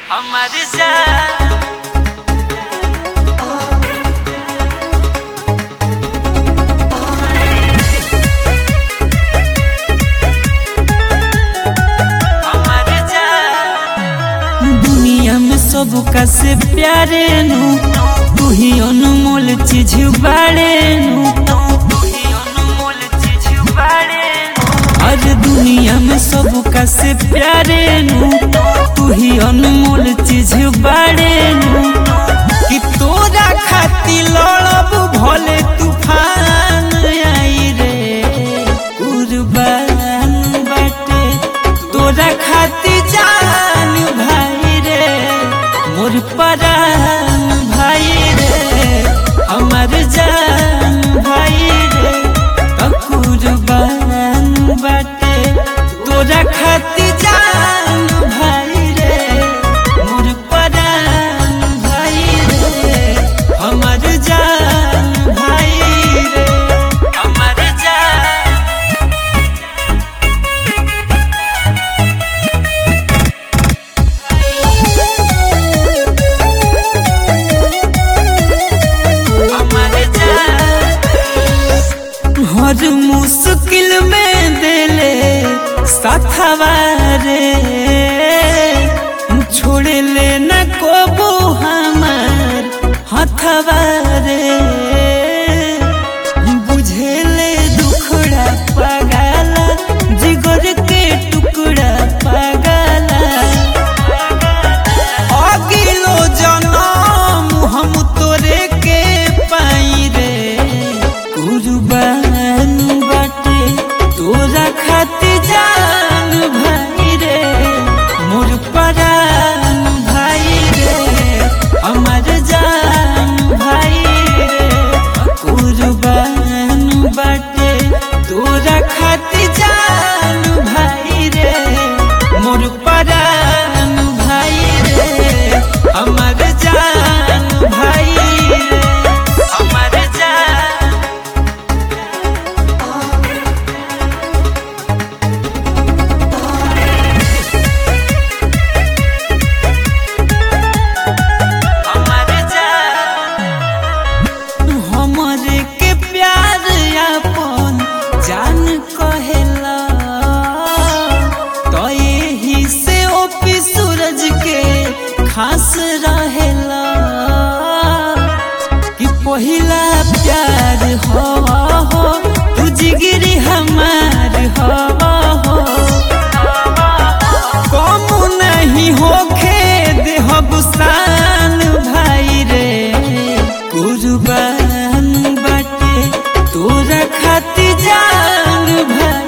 हमर जान हमर जान दुनिया में सब का से प्यारे नु तू ही अनमोल चीज बाड़े नु तू ही अनमोल चीज बाड़े और दुनिया में सब का से प्यारे नु तू ही अनमोल चीज बाड़े नु कि तोरा खाती लड़ब भले तूफान आई रे कुर्बान बाटे तोरा खाती जान भाई रे मोर परान भाई रे हमर जान भाई रे त कुर्बान बाटे तोरा खाती जान भाई रे मोर परान भाई रे हमर जान भाई रे हमर जान हमर जान हर मुश्किल में दिले साथवा रे छोड़े ले न कोबो हमार हथवा रे बुझे ले दुखड़ा पगाला जिगर के टुकड़ा पगाला अगिलो जनम हम तोरे के पाई रे कुर्बान बाटे तोरा खातिर जान भाई रे मोर परान भाई रे हमर जान भाई रे कुर्बान बाटे तोरा खातिर जान भाई रे मोर परान भाई रे हमर जान भाई रे हमर जान हमर जान हमरे के प्यार अपन जान कहेला तो यही से ओपी सूरज के खास रहेला कि पहिला प्यार हो हो तू जिगिरी हमार हो हो कम नहीं होखे देहब शान भाई रे कुर्बान बाटे तोरा खातिर जान भाई